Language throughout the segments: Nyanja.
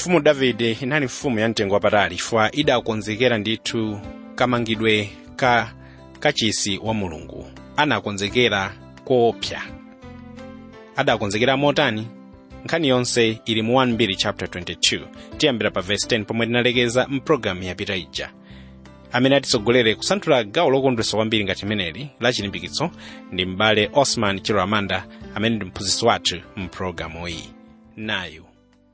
mfumu davide inali mfumu ya mtengo wapatali chifukwa idakonzekera ndithu kamangidwe ka kachisi wa mulungu anakonzekera koopsa adakonzekera motani nkhani yonse ili mu 1 chapter 22 tiyambira pa verse 10 pomwe tinalekeza mpulogalamu yapita ija amene atitsogolere kusanthula gawo lokondwesa kwambiri ngati meneli la chilimbikitso ndi m'bale osman chiloamanda amene ndi mphunzitsi wathu mpulogalamu iyi nayu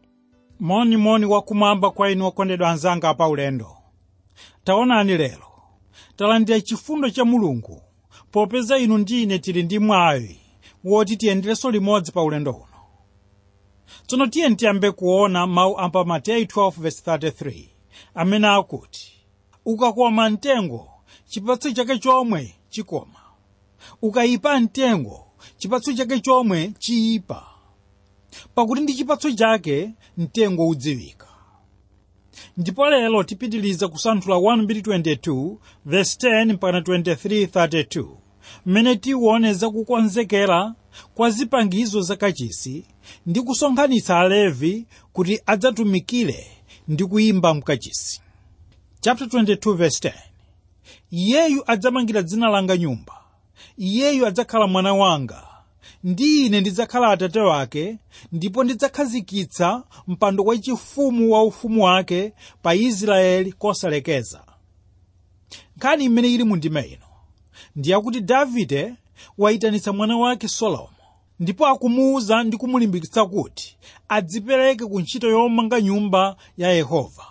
monimoni wakumwamba kwa inu okondedwa anzanga pa ulendo taonani lero talandira chifundo cha mulungu popeza inu ndi ine tili ndi mwayi woti tiyenderenso limodzi pa ulendo uno tsono tiye tiyambe kuona mawu a pa mateyu 12:33 amene akuti ukakoma mtengo chipatso chake chomwe chikoma ukayipa mtengo chipatso chake chomwe chiyipa pakuti ndi chipatso chake mtengo udziwika ndipo lero tipitiliza kusanthula 1:22 verse 10 mpaka 23:32 mmene tiwone zakukonzekera kwa zipangizo zakachisi ndi kusonkhanitsa alevi kuti adzatumikire ndi kuyimba mkachisi chapter 22 verse 10 iyeyu adzamangira dzina langa nyumba iyeyu adzakhala mwana wanga ndi ine ndidzakhala atate wake ndipo ndidzakhazikitsa mpando wachifumu wa ufumu wake pa israeli kosalekeza nkhani imene ili mu ndima ino ndiyakuti davide wayitanitsa mwana wake solomo ndipo akumuwuza ndi kumulimbikitsa kuti adzipereke ku ntchito yomanga nyumba ya yehova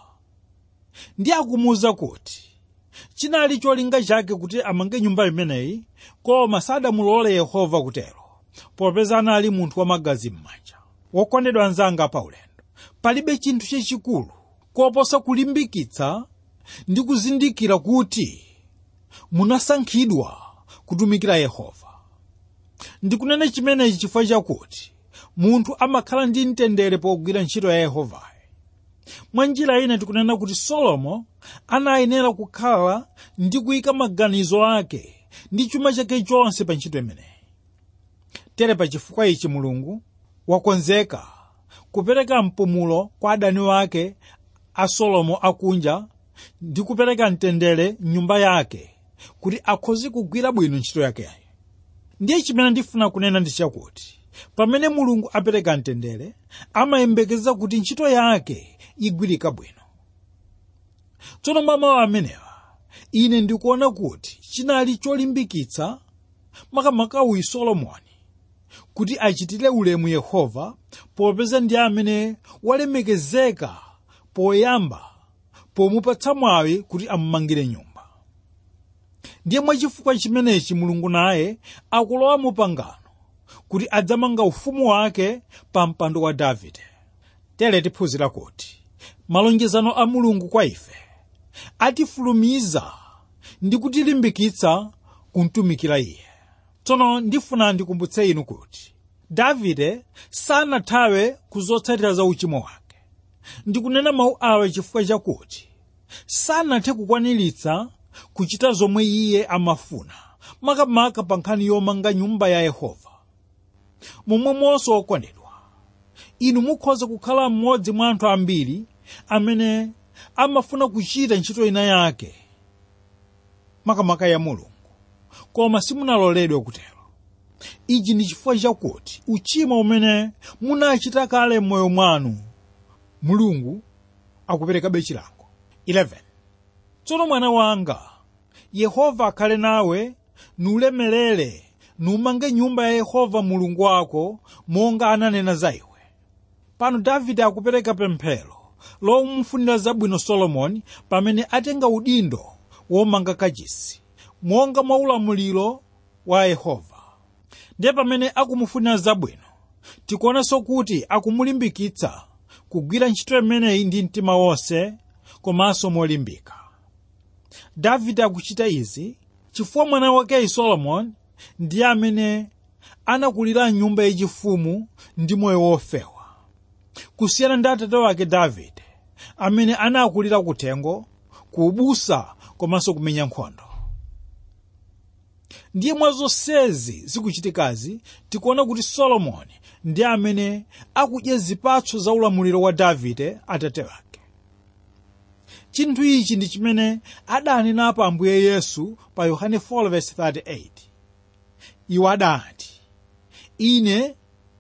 ndi akumuwuza kuti chinali cholinga chake kuti amange nyumba imeneyi koma sadamulole yehova kutero popeza anali munthu wamagazi m'manja wokondedwa anzanga pa ulendo palibe chinthu chachikulu koposa kulimbikitsa ndi kuzindikira kuti munasankhidwa kutumikira yehova ndikunena chimenechi chifukwa chakuti munthu amakhala ndi mtendere pogwira ntchito ya yehovayo mwa njira ina tikunena kuti solomo anayenera kukhala ndi kuyika maganizo ake ndi chuma chake chonse pa ntchito imeneyi tere pa chifukwa ichi mulungu wakonzeka kupereka mpumulo kwa adani wake a solomo akunja ndi kupereka mtendere mnyumba yake kuti akhoze kugwira bwino ntchito yakeyo ndiye chimene ndifuna kunena ndi chakuti pamene mulungu apereka mtendere amayembekeza kuti ntchito yake igwirika bwino tsono mwa mawu amenewa ine ndikuona kuti chinali cholimbikitsa makamaka uyu solomoni kuti achitire ulemu yehova popeza ndi amene walemekezeka poyamba pomupatsa mwawi kuti amumangire nyumba ndiye mwachifukwa chimenechi mulungu naye akulowa mu pangano kuti adzamanga ufumu wake pa mpando wa davide tere tiphunzira kuti malonjezano a mulungu kwa ife atifulumiza ndi kutilimbikitsa kumtumikira iye tsono ndifuna ndikumbutse inu kuti davide sanathawe kuzotsatira za uchimo wake ndikunena mawu awa chifukwa chakuti sanathe kukwaniritsa kuchita zomwe iye amafuna makamaka pa nkhani yomanga nyumba ya yehova momwemonso okondedwa inu mukhoza kukhala mmodzi mwa anthu ambiri amene amafuna kuchita ntchito ina yake makamaka ya mulungu koma simunaloledwe kutero ichi ndi chifukwa chakuti uchimo umene munachita kale m'moyo mwanu mulungu akuperekabe chilango 11 tsono mwana wanga yehova akhale nawe nulemelere numange nyumba ya yehova mulungu wako monga ananena za iwe pano davide akupereka pemphero lomfunira zabwino solomoni pamene atenga udindo womanga kachisi monga mwa ulamuliro wa yehova ndiye pamene akumufunira zabwino tikuonanso kuti akumulimbikitsa kugwira ntchito imeneyi ndi mtima wonse komanso molimbika davide akuchita izi chifukwa mwana wakeyi solomoni ndiye amene anakulira nyumba yachifumu ndi moyo wofewa kusiyana ndi atate wake davide amene anakulira kuthengo kuubusa komanso kumenya nkhondo ndiye mwa zonsezi zikuchitikazi tikuona kuti solomoni ndi amene akudya zipatso za ulamuliro wa davide atate wake chinthu ichi ndi chimene adanenapo ambuye yesu pa yohane 4:38 iwo adati ine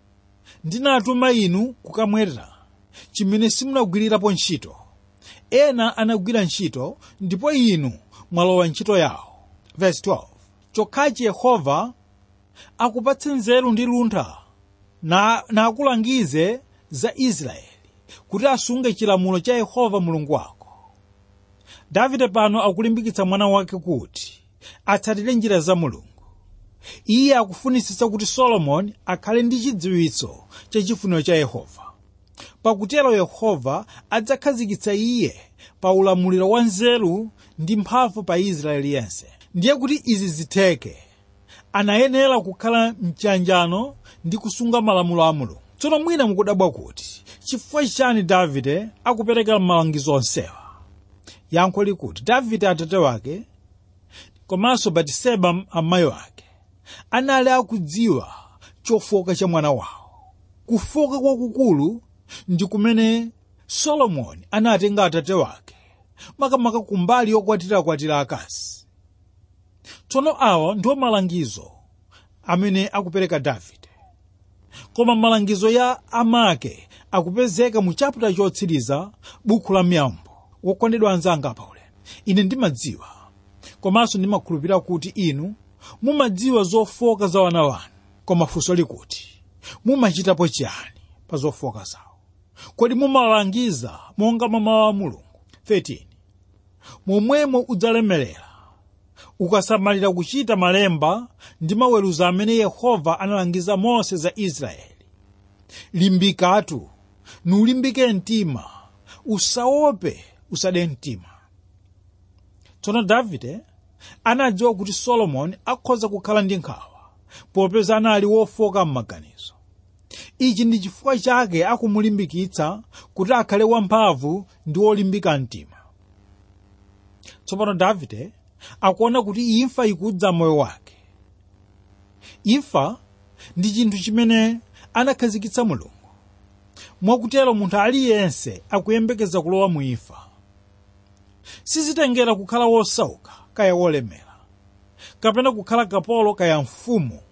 ndinatuma inu kukamweta chimene simunagwirirapo ntchito ena anagwira ntchito ndipo inu mwalowa ntchito yawo Verse 12 chokhachi yehova akupatse nzeru ndi luntha na, na akulangize za israeli kuti asunge chilamulo cha yehova mulungu wako davide pano akulimbikitsa mwana wake kuti atsatire njira za mulungu iye akufunisitsa kuti solomoni akhale ndi chidziwitso cha chifuniro cha yehova pakutero yehova adzakhazikitsa iye pa ulamuliro wa nzeru ndi mphamvu pa israeli yense ndiye kuti izi zitheke anayenera kukhala mchanjano ndi kusunga malamulo a mulungu tsono mwina mukudabwa kuti chifukwa chani davide akupereka malangizo onsewa yankho likuti davide atate wake komanso batiseba amayi wake anali akudziwa chofoka cha mwana wawo kufoka kwakukulu ndi kumene solomoni anatenga atate wake makamaka kumbali yokwatirakwatira akazi tsono awa ndiwo malangizo amene akupereka davide koma malangizo ya amake akupezeka mu chaputa chotsiriza buku la miyambo wokondedwa anzanga apaulendo ine ndimadziwa komanso ndimakhulupirira kuti inu mumadziwa zofoka za wana wanu koma funso likuti mumachitapo chiyani pa zofoka zawo kodi mumalangiza monga mwa mawu a mulungu 13 momwemo udzalemerera ukasamalira kuchita malemba ndi maweruzo amene yehova analangiza mose za israeli limbikatu nulimbike mtima usaope usade mtima tsono davide anadziwa kuti solomoni akhoza kukhala ndi nkhawa popeza anali wofoka m'maganizo ichi ndi chifukwa chake akumulimbikitsa kuti akhale wamphamvu ndi wolimbika mtima tsopano davide akuona kuti imfa ikudza moyo wake imfa ndi chinthu chimene anakhazikitsa mulungu mwakutero munthu aliyense akuyembekeza kulowa mu imfa sizitengera kukhala wosauka kaya wolemera kapena kukhala kapolo kaya mfumu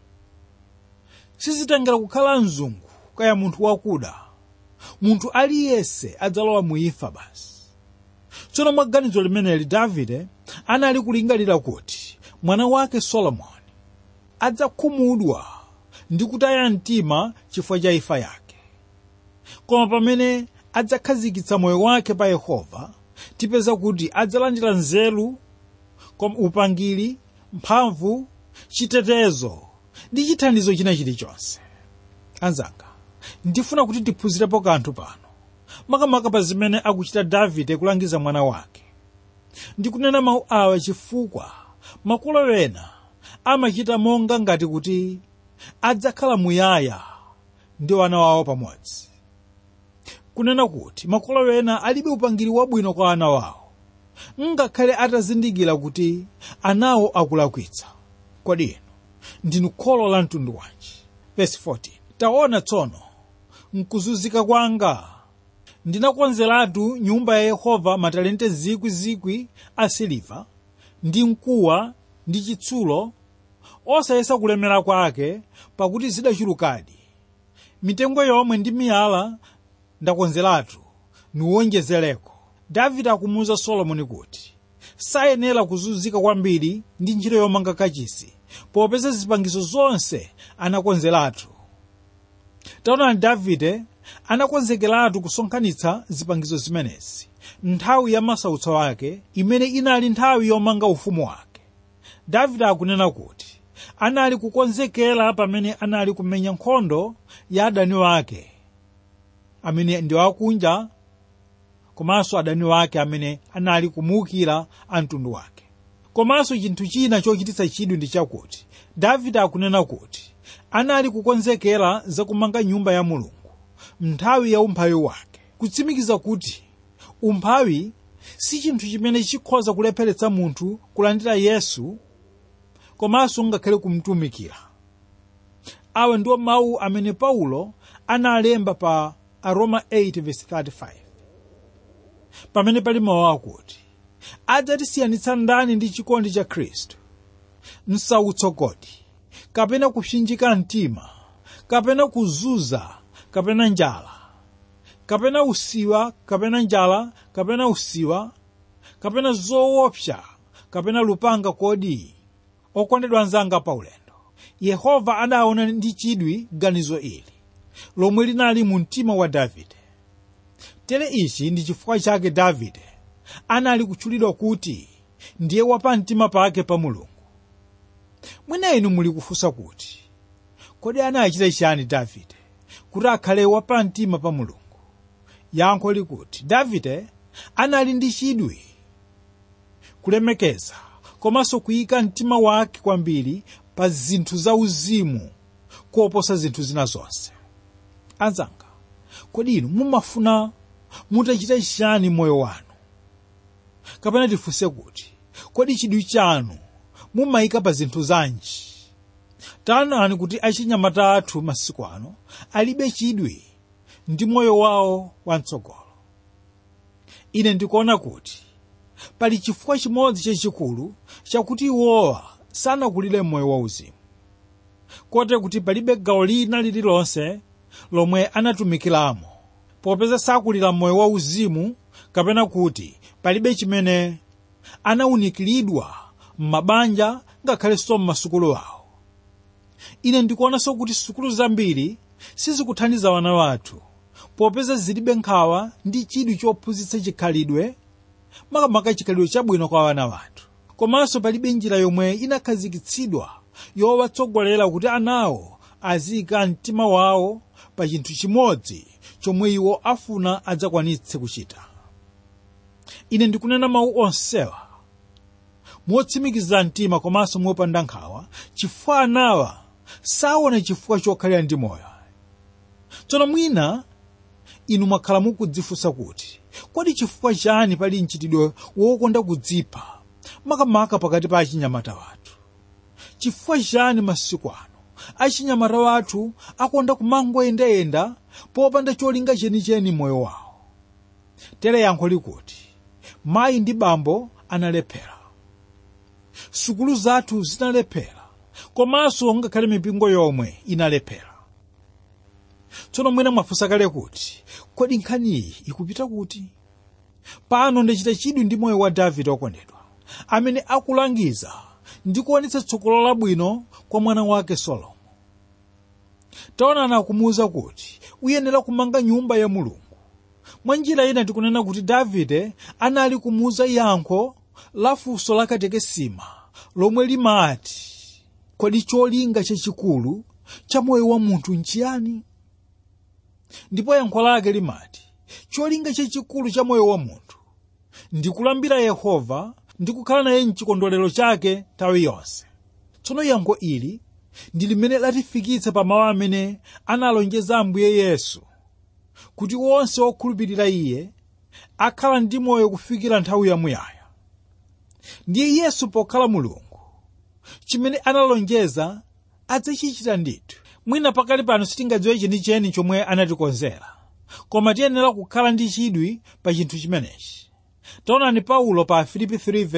sizitengera kukhala mzungu kaya munthu wakuda munthu aliyense adzalowa mu imfa basi tsono mwa ganizo limeneli davide anali kulingalira kuti mwana wake solomoni adzakhumudwa ndi kutaya mtima chifukwa cha imfa yake koma pamene adzakhazikitsa moyo wake pa yehova tipeza kuti adzalandira nzeru koma upangiri mphamvu chitetezo ndi chithandizo china chilichonse anzanga ndifuna kuti tiphunzirepo kanthu pano makamaka pa zimene akuchita davide kulangiza mwana wake ndikunena mawu awa chifukwa makolo ena amachita monga ngati kuti adzakhala muyaya ndi wana wawo pamodzi kunena kuti makolo ena alibe upangiri wabwino kwa ana wawo ngakhale atazindikira kuti anawo akulakwitsa kodi inu ndinu kholo la mtundu wanji verse 14 taona tsono mkuzunzika kwanga ndinakonzeratu nyumba ya yehova matalente zikwi a siliva ndi mkuwa ndi chitsulo osayesa kulemera kwake pakuti zidachulukadi mitengo yomwe ndi miyala ndakonzeratu nuwonjezereko davide akumuwuza solomoni kuti sayenera kuzunzika kwambiri ndi ntchito yomanga kachisi popeza zipangizo zonse anakonzeratu taonani davide anakonzekeratu kusonkhanitsa zipangizo zimenezi nthawi ya masautso ake imene inali nthawi yomanga ufumu wake davide akunena kuti anali kukonzekera pamene anali kumenya nkhondo ya adani wake amene ndi akunja komanso adani wake amene anali kumuwukira a mtundu wake komanso chinthu china chochititsa chidwi ndi chakuti davide akunena kuti anali kukonzekera zakumanga nyumba ya mulungu nthawi ya umphawi wake kutsimikiza kuti umphawi si chinthu chimene chikhoza kulepheretsa munthu kulandira yesu komanso ngakhale kumtumikira awa ndiwo mawu amene paulo analemba pa aroma 8:35 pamene pali mawu akuti adzatisiyanitsa ndani ndi chikondi cha khristu msautso kodi kapena kupsinjika mtima kapena kuzunza kapena njala kapena usiwa kapena njala kapena usiwa kapena zoopsa kapena lupanga kodi okondedwa anzanga paulendo yehova adaona ndi chidwi ganizo ili lomwe linali mu mtima wa davide tere ichi ndi chifukwa chake davide anali kutchulidwa kuti ndiye wapamtima pake pa mulungu mwina inu muli kufunsa kuti kodi anachita chiyani davide kuti akhale wapamtima pa mulungu yankho likuti davide anali ndi chidwi kulemekeza komanso kuyika mtima wake kwambiri pa zinthu za uzimu kuoposa zinthu zina zonse anzanga kodi inu mumafuna mutachita chiyani moyo wanu kapena tifunse kuti kodi chidwi chanu mumayika pa zinthu zanji taonani kuti achinyamata athu masiku ano alibe chidwi ndi moyo wawo wamtsogolo ine ndikuona kuti pali chifukwa chimodzi chachikulu chakuti iwowa sanakulire moyo wauzimu kote kuti palibe gawo lina lililonse lomwe anatumikiramo popeza sakulira moyo wauzimu kapena kuti palibe chimene anawunikiridwa m'mabanja ngakhalenso m'masukulu awo ine ndikuonanso kuti sukulu zambiri sizikuthandiza wana wathu popeza zilibe nkhawa ndi chidwi chophunzitsa chikhalidwe makamaka chikhalidwe chabwino kwa wana wathu komanso palibe njira yomwe inakhazikitsidwa yowatsogolera kuti anawo aziyika mtima wawo pa chinthu chimodzi chomwe iwo afuna adzakwanitse kuchita ine ndikunena mawu onsewa motsimikiza mtima komanso mopanda nkhawa chifukwa anawa saona chifukwa chokhalira ndi moyo tsono mwina inu mwakhala mukudzifunsa kuti kodi chifukwa chani pali mchitidwe wokonda kudzipha makamaka pakati pa achinyamata wathu chifukwa chani masiku ano achinyamata wathu akonda kumangoyendayenda popanda cholinga chenicheni moyo wawo tere yankho likuti mayi ndi bambo analephera sukulu zathu zinalephera komanso ngakhale mipingo yomwe inalephera tsono mwina mwafunsa kale kuti kodi nkhani iyi ikupita kuti pano ndachita chidwi ndi moyo wa davide okondedwa amene akulangiza ndi kuonetsa tsogolo labwino kwa mwana wake solomo taonani akumuwuza kuti uyenera kumanga nyumba ya mulungu mwa njira ina tikunena kuti davide anali kumuwuza yankho la funso la katekesima lomwe limati kodi cholinga chachikulu cha moyo wa munthu nchiyani ndipo yankho lake limati cholinga chachikulu cha moyo wa munthu ndi kulambira yehova ndi kukhala naye mchikondwerero chake nthawi yonse tsono yankho ili ndi limene latifikitsa pa mawu amene analonjeza ambuye yesu kuti onse okhulupirira iye akhala ndi moyo kufikira nthawi yamuyaya ndiye yesu pokhala mulungu chimene analonjeza adzachichita ndithu mwina pakali pano sitingadziwe chenicheni chomwe anatikonzera koma tiyenera kukhala ndi chidwi pa chinthu chimenechi taonani paulo pa filipi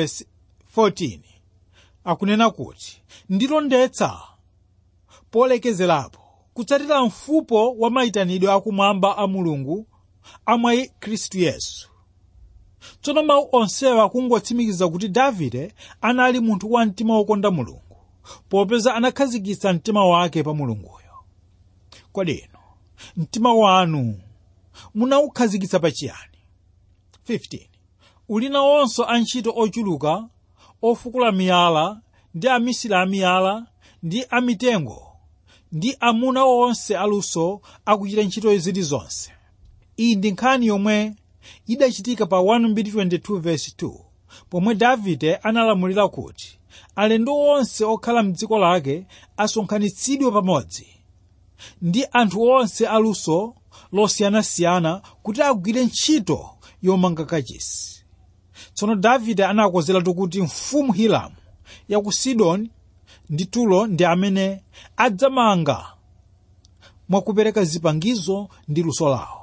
3:14 akunena kuti ndilondetsa polekezerapo kutsatira mfupo wa mayitanidwe akumwamba a mulungu amwa khristu yesu tsono mawu onsewa akungotsimikiza kuti davide anali munthu wa mtima wokonda mulungu popeza anakhazikitsa mtima wake pa mulunguyo kodi inu mtima wanu munawukhazikitsa pa chiyani 15 uli nawonso antchito ochuluka ofukula miyala ndi amisiri amiyala ndi amitengo ndi amuna onse aluso akuchita ntchito zilizonse iyi ndi nkhani yomwe idachitika pa 1:22 pomwe davide analamulira kuti alendo onse okhala mdziko lake asonkhanitsidwe pamodzi ndi anthu onse aluso losiyanasiyana kuti agwire ntchito yomanga kachisi tsono davide anakonzeratu kuti mfumu hiramu ya ku sidoni ndi turo ndi amene adzamanga mwakupereka zipangizo ndi luso lawo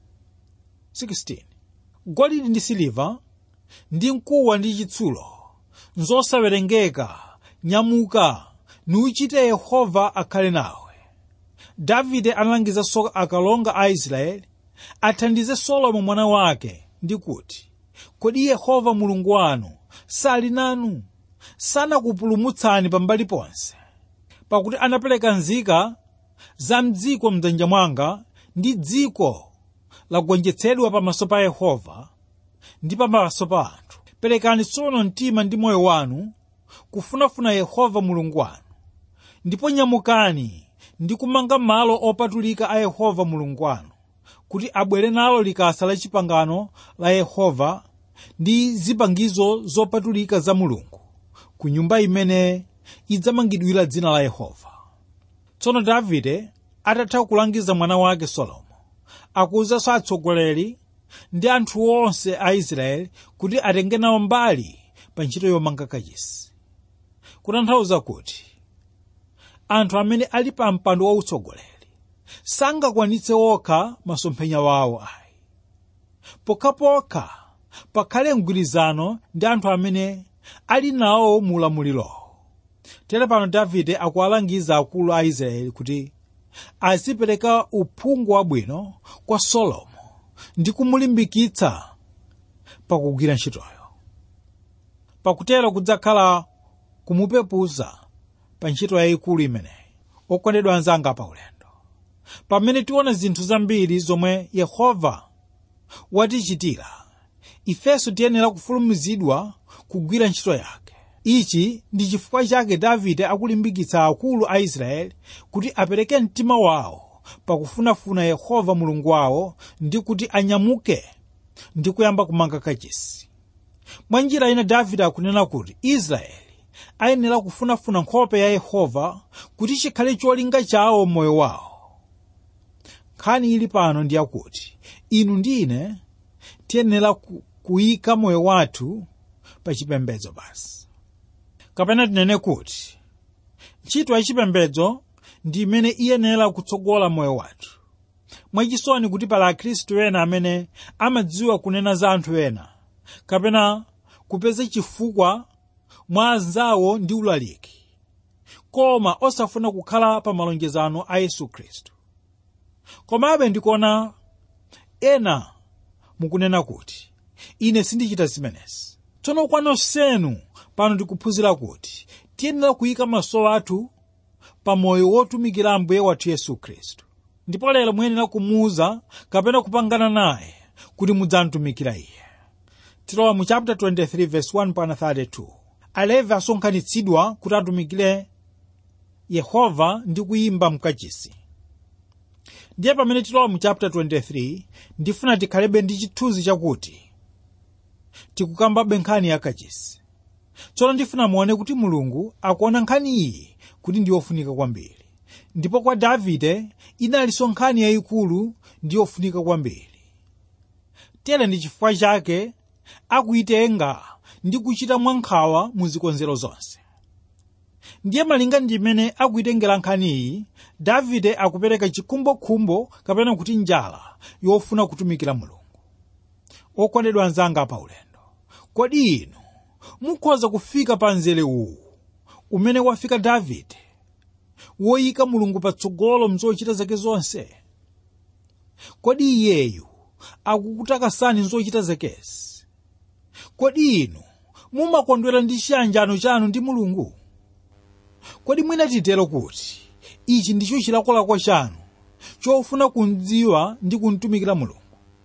16 golide ndi siliva ndi mkuwa ndi chitsulo nzosawerengeka nyamuka nuchite yehova akhale nawe davide analangizanso akalonga a israeli athandize solomo mwana wake ndi kuti kodi yehova mulungu wanu sali nanu sanakupulumutsani pambali ponse pakuti anapereka nzika za mdziko mdzanja mwanga ndi dziko lagonjetsedwa pamaso pa yehova ndi pamaso pa anthu perekani tsono mtima ndi moyo wanu kufunafuna yehova mulungu wanu ndipo nyamukani ndi kumanga malo opatulika a yehova mulungu wanu kuti abwere nalo likasa la chipangano la yehova ndi zipangizo zopatulika za mulungu ku nyumba imene idzamangidwira dzina la yehova tsono davide atatha kulangiza mwana wake solomo akuwuzanso atsogoleri ndi anthu onse a israeli kuti atenge nawo mbali pa ntchito yomanga kachisi kutanthauza kuti anthu amene ali pa mpando wautsogoleri sangakwanitse okha masomphenya wawo ayi pokhapokha pakhale mgwirizano ndi anthu amene ali nawo mu ulamuliro tere pano davide akuwalangiza akulu a israeli kuti azipereka uphungu wabwino kwa solomo ndi kumulimbikitsa pakugwira ntchitoyo pakutero kudzakhala kumupepuza pa ntchito yayikulu imeneyi okondedwa anzanga pa ulendo pamene tiona zinthu zambiri zomwe yehova watichitira ifenso tiyenera kufulumizidwa kugwira ntchito yake ichi ndi chifukwa chake davide akulimbikitsa akulu a israeli kuti apereke mtima wawo pakufunafuna yehova mulungu wawo ndi kuti anyamuke ndi kuyamba kumanga kachisi mwa njira ina davide akunena kuti israeli ayenera kufunafuna nkhope ya yehova kuti chikhale cholinga chawo moyo wawo nkhani ili pano ndi yakuti inu ndi ine tiyenera ku- kuyika moyo wathu pa chipembedzo basi kapena tinene kuti ntchito ya chipembedzo ndi imene iyenera kutsogola moyo wathu mwachisoni kuti pala akhristu ena amene amadziwa kunena za anthu ena kapena kupeza chifukwa mwa anzawo ndi ulaliki koma osafuna kukhala pa malonjezano a yesu khristu komabe ndikuona ena mukunena kuti ine sindichita zimenezi tsono kwa nonsenu pano ndikuphunzira kuti tiyenera kuyika maso athu pa moyo wotumikira ambuye wathu yesu khristu ndipo lero muyenera kumuuza kapena kupangana naye kuti mudzamtumikira iye tilowa mu chapter 23 verse 1 pana 32 alevi asonkhanitsidwa kuti atumikire yehova ndi kuyimba mkachisi ndiye pamene tilowa mu chapter 23 ndifuna tikhalebe ndi chithunzi chakuti tikukambabe nkhani ya kachisi tsono ndifuna muone kuti mulungu akuona nkhani iyi kuti ndi yofunika kwambiri ndipo kwa davide inalinso nkhani yayikulu ndi yofunika kwambiri tere ndi chifukwa chake akuyitenga ndi kuchita mwankhawa mu zikonzero zonse ndiye malinga ndi imene akuyitengera nkhani iyi davide akupereka chikhumbokhumbo kapena kuti njala yofuna kutumikira mulungu okondedwa anzanga pa ulendo kodi inu mukhoza kufika pa mzere uwu umene wafika davide woyika mulungu patsogolo mzochita zake zonse kodi iyeyu akukutakasani nzochita zakezi kodi inu mumakondwera ndi chiyanjano chanu ndi mulungu kodi mwina titero kuti ichi ndicho chilakolako chanu chofuna kumdziwa ndi kumtumikira mulungu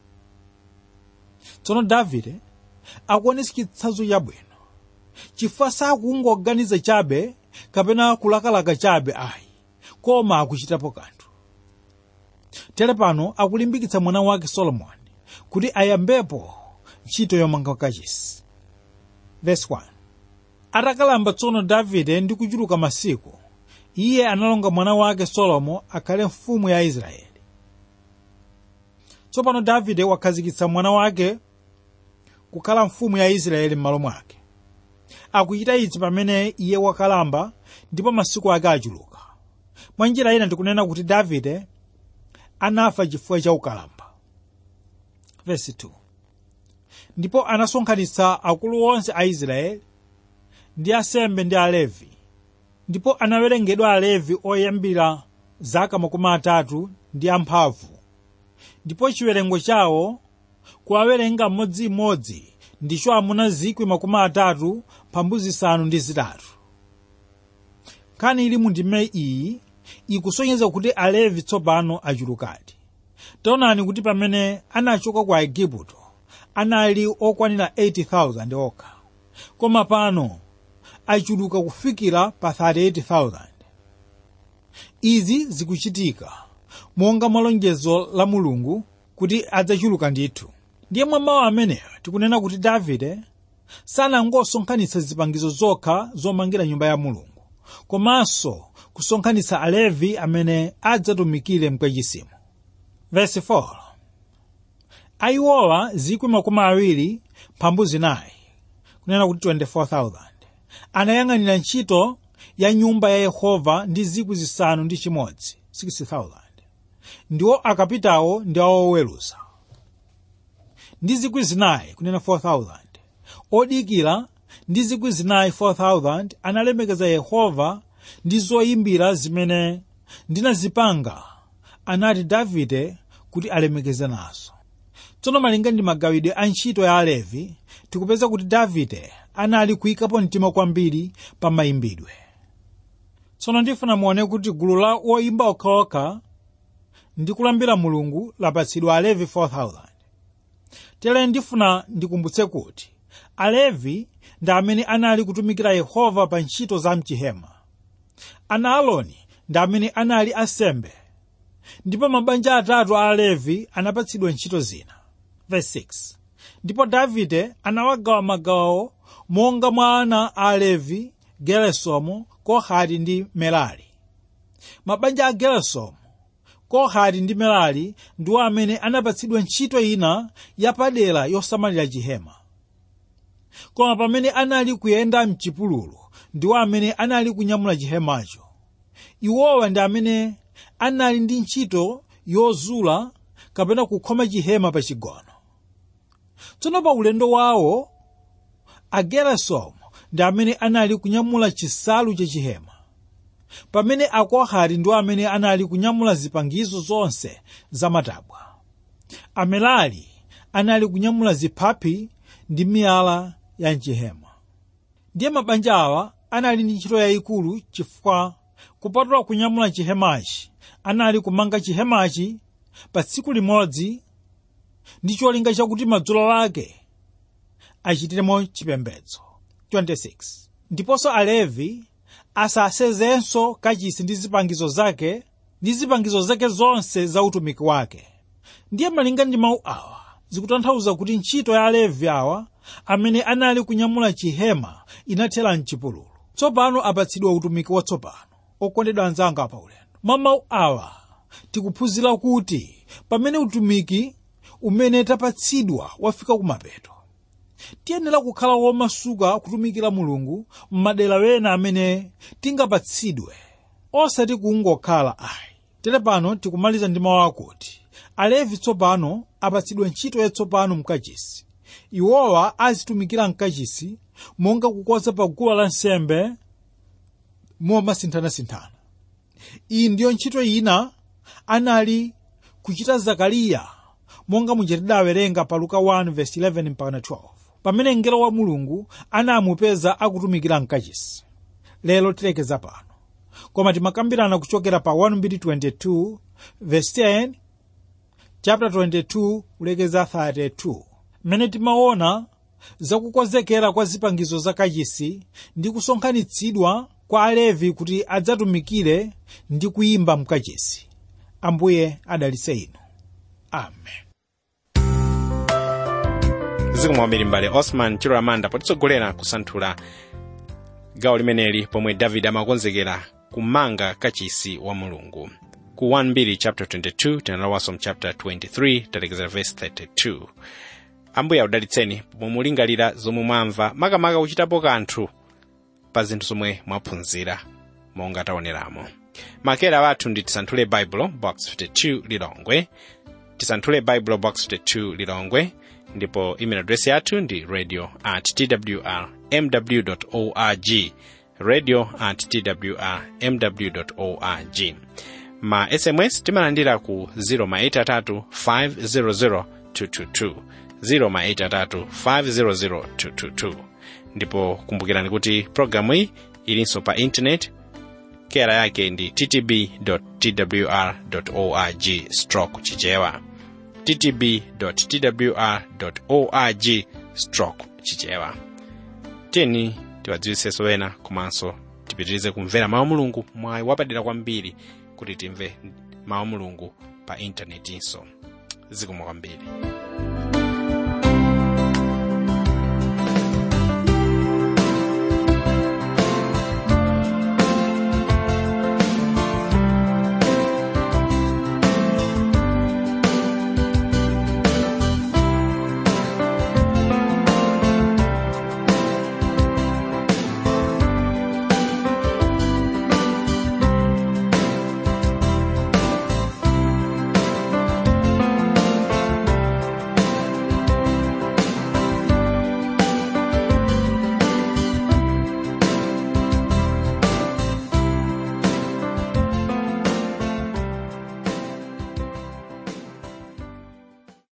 tsono davide akuonesa chitsanzo chabwino chifukwa sakungoganiza chabe kapena kulakalaka chabe ayi koma akuchitapo kanthu tere pano akulimbikitsa mwana wake solomoni kuti ayambepo ntchito yomanga kachisi verse 1 atakalamba tsono davide ndi kuchuluka masiku iye analonga mwana wake solomo akhale mfumu ya israeli tsopano davide wakhazikitsa mwana wake kukhala mfumu ya israeli m'malo mwake akuchita izi pamene iye wakalamba ndipo masiku ake achuluka mwa njira ina ndikunena kuti davide anafa chifukwa cha ukalamba Verse 2. ndipo anasonkhanitsa akulu onse a israeli ndi asembe ndi alevi ndipo anawerengedwa alevi oyambira zaka makumi atatu ndi amphamvu ndipo chiwerengo chawo kuwawerenga mmodzimmodzi ndicho amuna zikwi makumi atatu mphambu zisanu ndi zitatu nkhani ili mu ndime iyi ikusonyeza kuti alevi tsopano achulukadi taonani kuti pamene anachoka ku aigupto anali okwanira 80,000 okha koma pano achuluka kufikira pa 38,000 izi zikuchitika monga malonjezo la mulungu kuti adzachuluka ndithu ndiye mwa mawu amenewa tikunena kuti davide sanangosonkhanitsa zipangizo zokha zomangira nyumba ya mulungu komanso kusonkhanitsa alevi amene adzatumikire mkachisimu verse 4 ayiwowa zikwi makumi awiri mphambu zinayi kunena kuti 24,000 anayang'anira ntchito ya nyumba ya yehova ndi zikwi zisanu ndi chimodzi 60,000 ndiwo akapitawo ndi awoweruza ndi zikwi zinayi kunena 4,000 odikira ndi zikwi zinayi 4,000 analemekeza yehova ndi zoyimbira zimene ndinazipanga anati davide kuti alemekeze nazo tsono malinga ndi magawidwe a ntchito ya alevi tikupeza kuti davide anali kuyikapo mtima kwambiri pa mayimbidwe tsono ndifuna muone kuti gulu la woyimba okhaokha ndi kulambira mulungu lapatsidwa alevi 4000 tere ndifuna ndikumbutse kuti alevi ndi amene anali kutumikira yehova pa ntchito za mchihema ana aloni ndi amene anali asembe ndipo mabanja atatu a alevi anapatsidwa ntchito zina Verse 6. ndipo davide anawagawa magawo monga mwa ana a alevi geresomu kohati ndi merari mabanja a geresomu kohati ndi merari ndiwo amene anapatsidwa ntchito ina yapadera yosamalira chihema koma pamene anali kuyenda mchipululu ndiwo amene anali kunyamula chihemacho iwowa ndi amene anali ndi ntchito yozula kapena kukhoma chihema pa chigono tsono pa ulendo wawo agerasomu ndi amene anali kunyamula chisalu cha chihema pamene akohati ndiwo amene anali kunyamula zipangizo zonse za matabwa amerari anali kunyamula ziphapi ndi miyala ya mchihema ndiye mabanja awa anali ndi ntchito yayikulu chifukwa kupatula kunyamula chihemachi anali kumanga chihemachi pa tsiku limodzi ndi cholinga chakuti madzulo ake achitiremo chipembedzo 26 ndiponso alevi asasezenso kachisi ndi zipangizo zake ndi zipangizo zake zonse za utumiki wake ndiye malinga ndi mawu awa zikutanthauza kuti ntchito ya alevi awa amene anali kunyamula chihema inathera mchipululu tsopano apatsidwa utumiki watsopano okondedwa anzanga pa ulendo mwa mawu awa tikuphunzira kuti pamene utumiki umene tapatsidwa wafika kumapeto tiyenera kukhala womasuka kutumikira mulungu m'madera wena amene tingapatsidwe osati kungokhala ayi tere pano tikumaliza ndi mawu akuti alevi tsopano apatsidwa ntchito yatsopano mkachisi iwowa azitumikira mkachisi monga kukonza pa guwa lansembe momasinthanasinthana iyi ndiyo ntchito ina anali kuchita zakariya monga muja tidawerenga pa luka 1:11 mpaka 12 pamene mngelo wa mulungu anamupeza akutumikira mkachisi lero tilekeza pano koma timakambirana kuchokera pa 1:22 verse 10 chapter 22 kulekeza 32 mmene timaona zakukonzekera kwa zipangizo za kachisi ndi kusonkhanitsidwa kwa alevi kuti adzatumikire ndi kuyimba mkachisi ambuye adalitse inu amen zikomo kwambiri mbale osman chilo amanda potitsogolera kusanthula gawo limeneli pomwe davide amakonzekera kumanga kachisi wa mulungu ku 1 chapter 22 tinalowanso mu chapter 23 talekeza verse 32 ambuye audalitseni pomwe mulingalira zomwe mwamva makamaka kuchitapo kanthu pa zinthu zomwe mwaphunzira monga taoneramo makera wathu ndi tisanthule baibulo box 52 lilongwe tisanthule baibulo box 52 lilongwe ndipo email address yathu ndi radio at twr mw org radio at twr mw org ma sms timalandira ku 083 500 222 083 500 222 ndipo kumbukirani kuti programu iyi ilinso pa intaneti kera yake ndi ttb twr org stroke chichewa ttb twr org stroke chichewa tiyeni tiwadziwitsenso ena komanso tipitirize kumvera mawu mulungu mwayi wapadera kwambiri kuti timve mawu mulungu pa intanetinso zikomo kwambiri